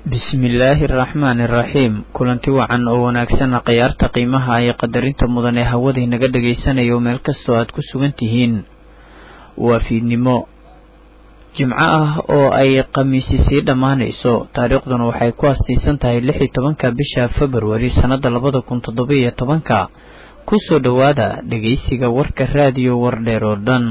bismillaahi araxmaani iraxiim kulanti wacan oo wanaagsan khiyaarta qiimaha iyo qadarinta mudan ee hawadii naga dhagaysanayo meel kastoo aad ku sugan tihiin waa fiidnimo jimco ah oo ay khamiisi sii dhammaanayso taariikhduna waxay ku astiisan tahay lix iyo tobanka bisha februari sannada labada kun toddoba iyo tobanka kusoo dhowaada dhegaysiga warka raadiyo wardheer oo dhan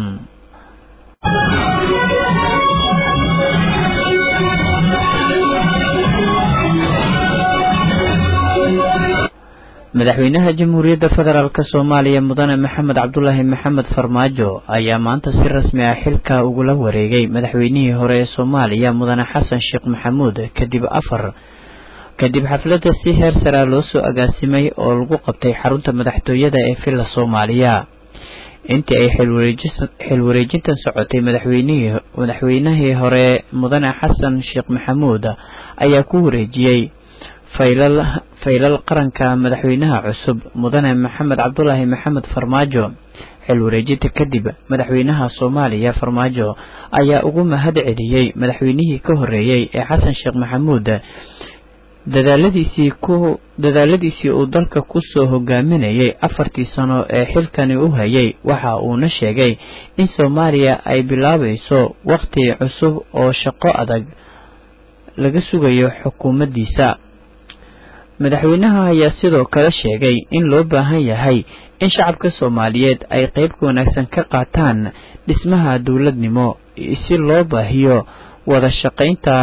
madaxweynaha jamhuuriyadda federaalk soomaaliya mudane maxamed cabdulaahi maxamed farmaajo ayaa maanta si rasmi ah xilka ugula wareegay madaxweynihii hore ee soomaaliya mudane xasan sheekh maxamuud kadib afar kadib xafladda si heer saraa loo soo agaasimay oo lagu qabtay xarunta madaxtooyada ee villa soomaaliya intii ay xilwareejintan socotay madaxweynihii hore mudane xasan sheekh maxamuud ayaa ku wareejiyey faylal qaranka madaxweynaha cusub mudane maxamed cabdulaahi maxamed farmaajo xil wareejinta kadib madaxweynaha soomaaliya farmaajo ayaa ugu mahad celiyey madaxweynihii ka horeeyey ee xasan sheekh maxamuud dadaaladiisii ku dadaaladiisii uu dalka ku soo hogaaminayay afartii sano ee xilkani u hayay waxa uuna sheegay in soomaaliya ay bilaabayso wakhti cusub oo shaqo adag laga sugayo xukuumaddiisa madaxweynaha ayaa sidoo kale sheegay in loo baahan yahay in shacabka soomaaliyeed ay qeyb wanaagsan ka qaataan dhismaha dowladnimo si loo baahiyo wada shaqaynta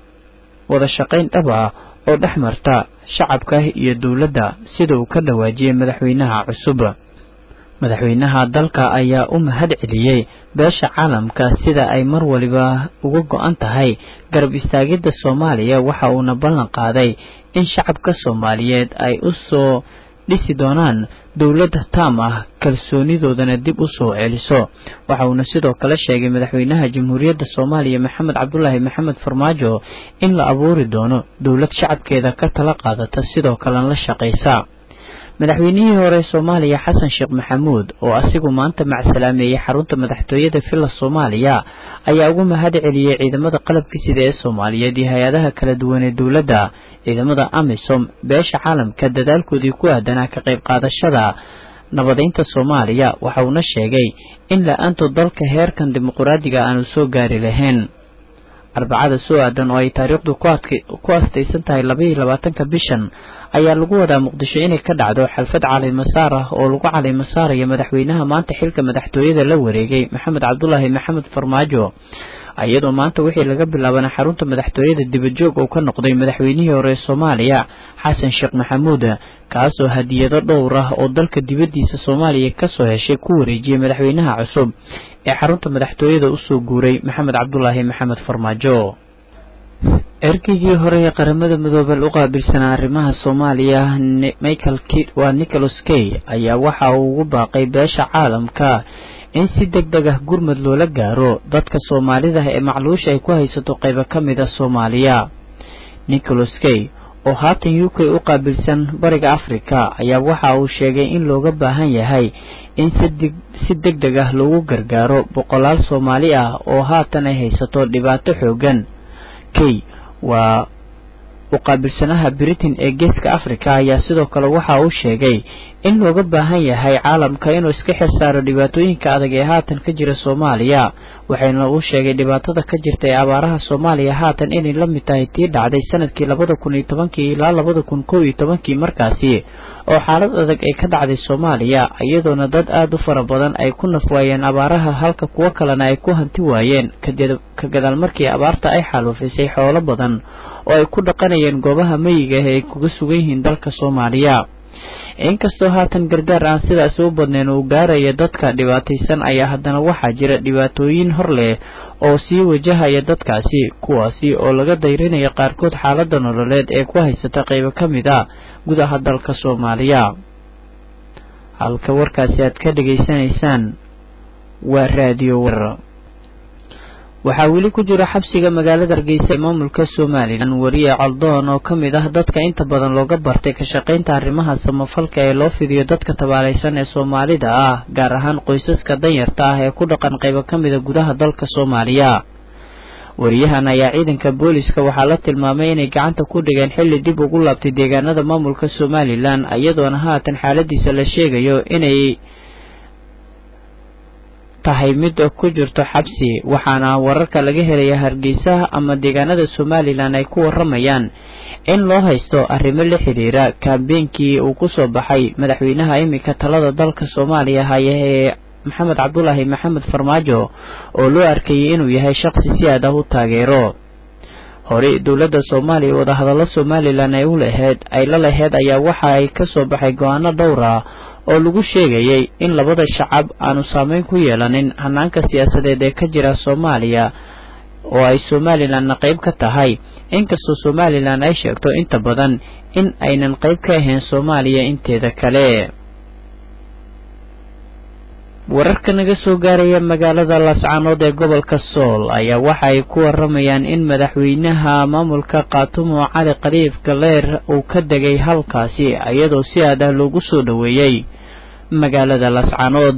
wada shaqayn dhab ah oo dhex marta shacabka iyo dowladda sida uu ka dhawaajiyey madaxweynaha cusub madaxweynaha dalka ayaa u mahad celiyey beesha caalamka sida ay mar waliba uga go-an tahay garab istaagidda soomaaliya waxa uuna ballan qaaday in shacabka soomaaliyeed ay u soo dhisi doonaan dowladda taam ah kalsoonidoodana dib u soo celiso waxa uuna sidoo kale sheegay madaxweynaha jamhuuriyadda soomaaliya maxamed cabdulaahi maxamed farmaajo in la abuuri doono dowlad shacabkeeda ka tala qaadata sidoo kalena la shaqaysa madaxweynihii hore soomaaliya xasan sheekh maxamuud oo asigu maanta macsalaameeyey xarunta madaxtooyada villa soomaaliya ayaa ugu mahad celiyey ciidamada qalabka sida ee soomaaliyeed iyo hay-adaha kala duwan ee dowladda ciidamada amisom beesha caalamka dadaalkoodii ku aadanaa ka qayb qaadashada nabadeynta soomaaliya waxa uuna sheegay in la-aantood dalka heerkan dimuquraadiga aanu soo gaari lahayn arbacada soo aadan oo ay taariikhdu ku astaysan tahay labaiyo labaatanka bishan ayaa lagu wadaa muqdisho inay ka dhacdo xalfad calimasaar ah oo lagu calimasaaraya madaxweynaha maanta xilka madaxtooyada la wareegay maxamed cabdulaahi maxamed farmaajo iyadoo maanta wixii laga bilaabana xarunta madaxtooyada dibajoog uu ka noqday madaxweynihii hore soomaaliya xasan sheekh maxamuud kaasoo hadiyado dhowr ah oo dalka dibaddiisa soomaaliya kasoo heshay ku wareejiyey madaxweynaha cusub ee xarunta madaxtooyada usoo guuray maxamed cabdulaahi maxamed farmaajo ergeygii hore ee qaramada midoobel u qaabilsanaa arrimaha soomaaliya michael kid waa nicholas kay ayaa waxa uu ugu baaqay beesha caalamka in si deg deg ah gurmad loola gaaro dadka soomaalida ee macluusha ay ku haysato qaybo ka mid a soomaaliya nicholas kay oo haatan u k u qaabilsan bariga afrika ayaa waxa uu sheegay in looga baahan yahay in si deg deg ah loogu gargaaro boqolaal soomaali ah oo haatan ay haysato dhibaato xoogan kay waa u qaabilsanaha britain ee geeska africa ayaa sidoo kale waxa uu sheegay in looga baahan yahay caalamka inuu iska xir saaro dhibaatooyinka adag ee haatan ka jira soomaaliya waxayna uu sheegay dhibaatada ka jirta ee abaaraha soomaaliya haatan inay la mid tahay tii dhacday sanadkii labada kun iyo tobankii ilaa labada kun kow iyo tobankii markaasi oo xaalad adag ay ka dhacday soomaaliya iyadoona dad aada u fara badan ay ku naf waayeen abaaraha halka kuwo kalena ay ku hanti waayeen ka gadaal markii abaarta ay xaaluufisay xoolo badan oo ay ku dhaqanayeen goobaha meyiga ah ee ay kuga sugan yihiin dalka soomaaliya inkastoo haatan gargaar aan sidaas u badnayn uu gaaraya dadka dhibaataysan ayaa haddana waxaa jira dhibaatooyin hor leh oo sii wajahaya dadkaasi kuwaasi oo laga dayrinaya qaarkood xaaladda nololeed ee ku haysata qaybo ka mid a gudaha dalka soomaaliya halka warkaasi aad ka dhegaysanaysaan waa raadiyo war waxaa weli ku jira xabsiga magaalada hargeysa ee maamulka somalilan wariye caldoon oo ka mid ah dadka inta badan looga bartay ka shaqaynta arrimaha samafalka ee loo fidiyo dadka tabaalaysan ee soomaalida ah gaar ahaan qoysaska danyarta ah ee ku dhaqan qaybo ka mida gudaha dalka soomaaliya wariyahan ayaa ciidanka booliska waxaa la tilmaamay inay gacanta ku dhigeen xilli dib ugu laabtay deegaanada maamulka somalilan iyadoona haatan xaaladiisa la sheegayo inay tahay mid ku jirto xabsi waxaana wararka laga helaya hargeysa ama deegaanada somalilan ay ku waramayaan in loo haysto arrimo la xidhiira kaambeenkii uu kusoo baxay madaxweynaha iminka talada dalka soomaaliya haya ee maxamed cabdulaahi maxamed farmaajo oo loo arkayay inuu yahay shaqsi si aad ah u taageero horey dowladda soomaaliya wadahadallo somalilan ay u laheyd ay la laheyd ayaa waxa ay kasoo baxay go-aano dhowra oo lagu sheegayay in labada shacab aanu saameyn ku yeelanin hanaanka siyaasadeed ee ka jira soomaaliya oo ay somalilanna qayb ka tahay inkastoo somalilan ay sheegto inta badan in aynan qayb ka ahayn soomaaliya inteeda kale wararka naga soo gaaraya magaalada laascaanood ee gobolka sool ayaa waxa ay ku waramayaan in madaxweynaha maamulka kaatumo cali qariif galeer uu ka degay halkaasi iyadoo si aad ah loogu soo dhoweeyey magaalada laascaanood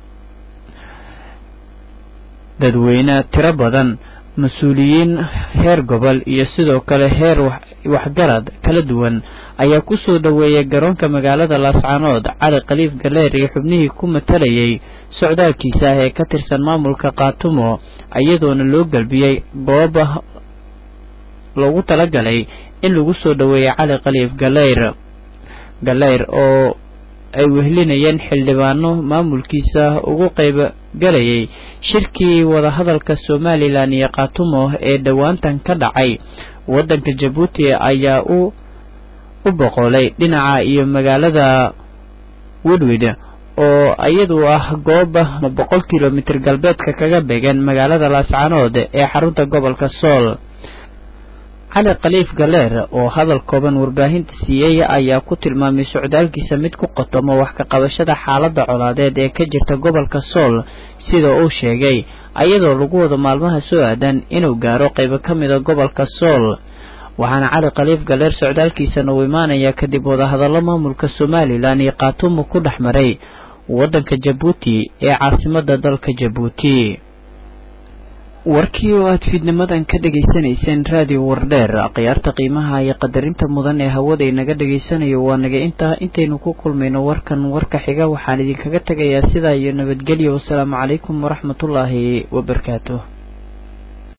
dadweyne tiro badan mas-uuliyiin heer gobol iyo sidoo kale heer waxgarad kala duwan ayaa kusoo dhoweeyay garoonka magaalada laascaanood cali khaliif galeer iyo xubnihii ku matalayay socdaalkiisa ah ee ka tirsan maamulka kaatumo iyadoona loo galbiyey goob loogu talagalay in lagu soo dhoweeyay cali khaliif galeyr galeyr oo ay wehlinayeen xildhibaano maamulkiisa ugu qayb galayay shirkii wadahadalka somalilan iyo kaatumo ee dhowaantan ka dhacay waddanka jabuuti ayaa u u boqolay dhinaca iyo magaalada wedwid oo iyadu ah goob boqol kilomitir galbeedka kaga beegan magaalada laascaanood ee xarunta gobolka sool cali khaliif galeer oo hadal kooban warbaahinta siiyey ayaa ku tilmaamay socdaalkiisa mid ku qotomo wax ka qabashada xaaladda colaadeed ee ka jirta gobolka sool sida uu sheegay ayadoo lagu wado maalmaha soo aadan inuu gaaro qaybo ka mida gobolka sool waxaana cali khaliif galeer socdaalkiisana uu imaanaya kadib wadahadallo maamulka somalilan iyo kaatumo ku dhex maray waddanka jabuuti ee caasimadda dalka jabuuti warkii oo aad fiidnimadan ka dhegaysanayseen raadiyo wardheer khiyaarta qiimaha iyo qadarinta mudan ee hawada inaga dhegaysanayo waa naga intaa intaynu ku kulmayno warkan warka xiga waxaan idinkaga tegayaa sidaa iyo nabadgelyo wasalaamu calaykum waraxmatullaahi wabarakaatuh